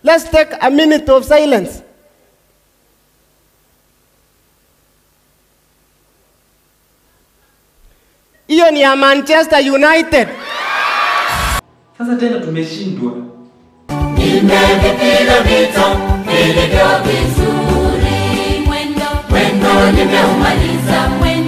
Let's take a minute of silence. Hiyo ni ya Manchester United. Sasa tena tumeshindwa. Nimevipiga vita vilivyo vizuri, mwendo mwendo nimeumaliza mwendo.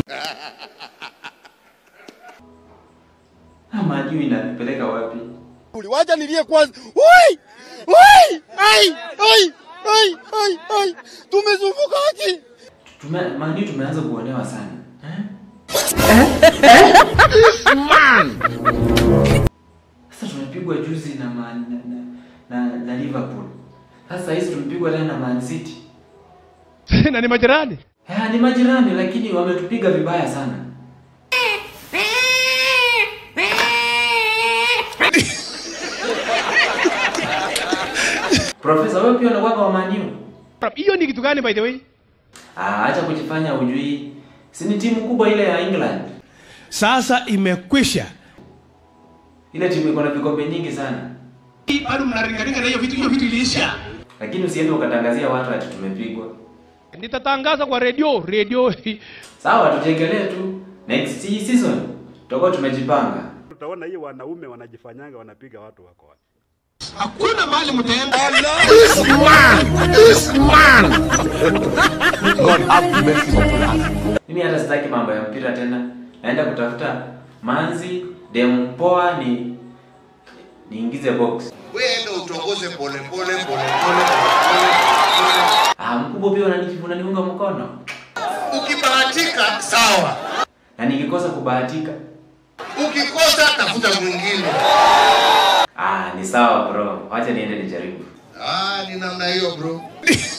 Ah, majuu inanipeleka wapi? Wacha nilie kwanza. Oi! Oi! Ai! Ai! Ai! Ai! Ai! Tumezunguka aje? Tume, mani tumeanza kuonewa sana. Eh? Sasa tumepigwa juzi na man, na, na, na, na Liverpool. Sasa hizi tumepigwa tena na Man City. na ni majirani. Eh, ni majirani lakini wametupiga vibaya sana. Profesa, wewe pia unakuwa wa Man U? Hiyo ni kitu gani by the way? Ah, acha kujifanya ujui. Si ni timu kubwa ile ya England. Sasa imekwisha. Ile timu iko na vikombe nyingi sana. Bado mnaringaringa na hiyo vitu, hiyo vitu iliisha. Lakini usiende ukatangazia watu ati tumepigwa. Nitatangaza kwa redio, redio. Sawa, tujegelee tu. Next season tutakuwa tumejipanga. Utaona hii wanaume wanajifanyanga wanapiga watu wako wapi. Hakuna mahali mtaenda. Mimi hata sitaki mambo ya mpira tena. Naenda kutafuta manzi demu poa ni niingize box. Wewe ndio utongoze pole pole pole pole pole. Ah, mkubwa pia unanijibu unaniunga mkono. Ukibahatika sawa. Na nikikosa kubahatika, Ukikosa tafuta mwingine. ah, ni sawa bro. Wacha niende nijaribu. Ah, ni namna hiyo bro.